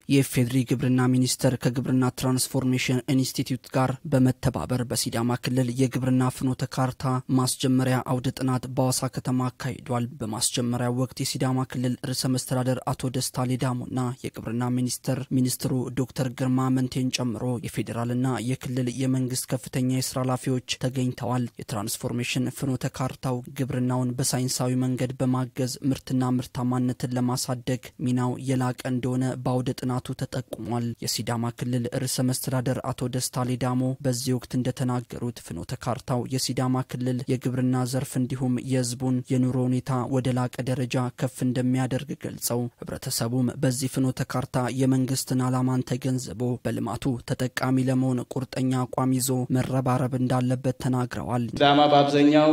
የኢፌዴሪ ግብርና ሚኒስቴር ከግብርና ትራንስፎርሜሽን ኢንስቲትዩት ጋር በመተባበር በሲዳማ ክልል የግብርና ፍኖተ ካርታ ማስጀመሪያ አውደ ጥናት በአዋሳ ከተማ አካሂዷል። በማስጀመሪያ ወቅት የሲዳማ ክልል ርዕሰ መስተዳደር አቶ ደስታ ሌዳሞና የግብርና ሚኒስቴር ሚኒስትሩ ዶክተር ግርማ መንቴን ጨምሮ የፌዴራልና የክልል የመንግስት ከፍተኛ የስራ ኃላፊዎች ተገኝተዋል። የትራንስፎርሜሽን ፍኖተ ካርታው ግብርናውን በሳይንሳዊ መንገድ በማገዝ ምርትና ምርታማነትን ለማሳደግ ሚናው የላቀ እንደሆነ በአውደ ጥናቱ ተጠቁሟል። የሲዳማ ክልል ርዕሰ መስተዳደር አቶ ደስታ ሌዳሞ በዚህ ወቅት እንደተናገሩት ፍኖተ ካርታው የሲዳማ ክልል የግብርና ዘርፍ እንዲሁም የሕዝቡን የኑሮ ሁኔታ ወደ ላቀ ደረጃ ከፍ እንደሚያደርግ ገልጸው ህብረተሰቡም በዚህ ፍኖተ ካርታ የመንግስትን ዓላማን ተገንዝቦ በልማቱ ተጠቃሚ ለመሆን ቁርጠኛ አቋም ይዞ መረባረብ እንዳለበት ተናግረዋል። ሲዳማ በአብዛኛው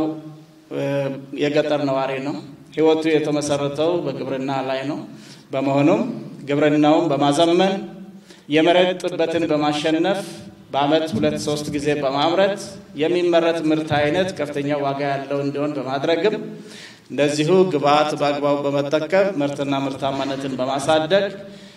የገጠር ነዋሪ ነው። ህይወቱ የተመሰረተው በግብርና ላይ ነው። በመሆኑም ግብርናውን በማዘመን የመሬት ጥበትን በማሸነፍ በአመት ሁለት ሶስት ጊዜ በማምረት የሚመረት ምርት አይነት ከፍተኛ ዋጋ ያለው እንዲሆን በማድረግም እንደዚሁ ግብዓት በአግባቡ በመጠቀም ምርትና ምርታማነትን በማሳደግ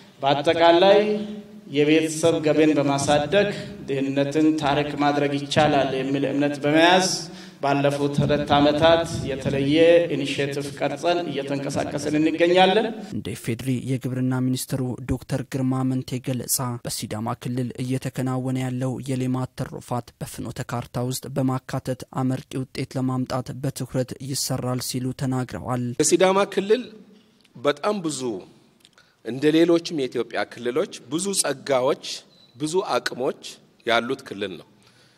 በአጠቃላይ የቤተሰብ ገቢን በማሳደግ ድህነትን ታሪክ ማድረግ ይቻላል የሚል እምነት በመያዝ ባለፉት ሁለት ዓመታት የተለየ ኢኒሽቲቭ ቀርጸን እየተንቀሳቀስን እንገኛለን። እንደ ኢፌዴሪ የግብርና ሚኒስትሩ ዶክተር ግርማ መንቴ ገለጻ በሲዳማ ክልል እየተከናወነ ያለው የሌማት ትሩፋት በፍኖተ ካርታ ውስጥ በማካተት አመርቂ ውጤት ለማምጣት በትኩረት ይሰራል ሲሉ ተናግረዋል። የሲዳማ ክልል በጣም ብዙ እንደ ሌሎችም የኢትዮጵያ ክልሎች ብዙ ጸጋዎች፣ ብዙ አቅሞች ያሉት ክልል ነው።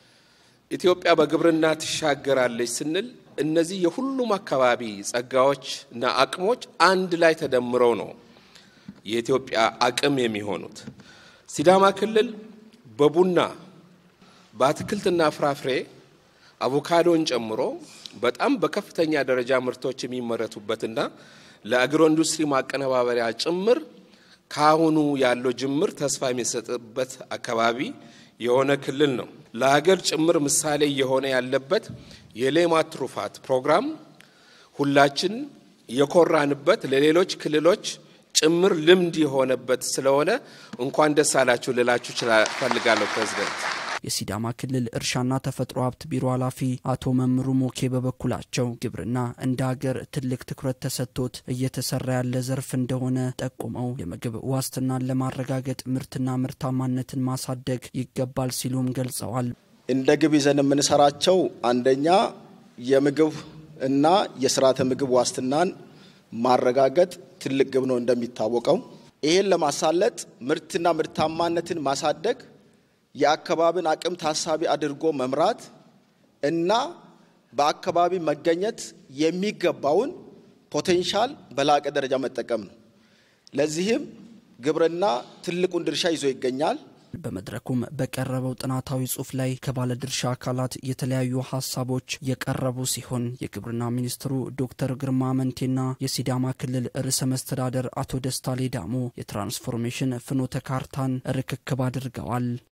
ኢትዮጵያ በግብርና ትሻገራለች ስንል እነዚህ የሁሉም አካባቢ ጸጋዎች እና አቅሞች አንድ ላይ ተደምረው ነው የኢትዮጵያ አቅም የሚሆኑት። ሲዳማ ክልል በቡና በአትክልትና ፍራፍሬ አቮካዶን ጨምሮ በጣም በከፍተኛ ደረጃ ምርቶች የሚመረቱበትና ለአግሮ ኢንዱስትሪ ማቀነባበሪያ ጭምር ከአሁኑ ያለው ጅምር ተስፋ የሚሰጥበት አካባቢ የሆነ ክልል ነው። ለሀገር ጭምር ምሳሌ እየሆነ ያለበት የሌማት ትሩፋት ፕሮግራም ሁላችን የኮራንበት ለሌሎች ክልሎች ጭምር ልምድ የሆነበት ስለሆነ እንኳን ደስ አላችሁ ልላችሁ ፈልጋለሁ ፕሬዚደንት። የሲዳማ ክልል እርሻና ተፈጥሮ ሀብት ቢሮ ኃላፊ አቶ መምሩ ሞኬ በበኩላቸው ግብርና እንደ ሀገር ትልቅ ትኩረት ተሰጥቶት እየተሰራ ያለ ዘርፍ እንደሆነ ጠቁመው የምግብ ዋስትናን ለማረጋገጥ ምርትና ምርታማነትን ማሳደግ ይገባል ሲሉም ገልጸዋል። እንደ ግብ ይዘን የምንሰራቸው አንደኛ የምግብ እና የስርዓተ ምግብ ዋስትናን ማረጋገጥ ትልቅ ግብ ነው እንደሚታወቀው። ይህን ለማሳለጥ ምርትና ምርታማነትን ማሳደግ የአካባቢን አቅም ታሳቢ አድርጎ መምራት እና በአካባቢ መገኘት የሚገባውን ፖቴንሻል በላቀ ደረጃ መጠቀም ነው። ለዚህም ግብርና ትልቁን ድርሻ ይዞ ይገኛል። በመድረኩም በቀረበው ጥናታዊ ጽሑፍ ላይ ከባለድርሻ አካላት የተለያዩ ሀሳቦች የቀረቡ ሲሆን የግብርና ሚኒስትሩ ዶክተር ግርማ መንቴና የሲዳማ ክልል ርዕሰ መስተዳደር አቶ ደስታ ሌዳሞ የትራንስፎርሜሽን ፍኖተ ካርታን ርክክብ አድርገዋል።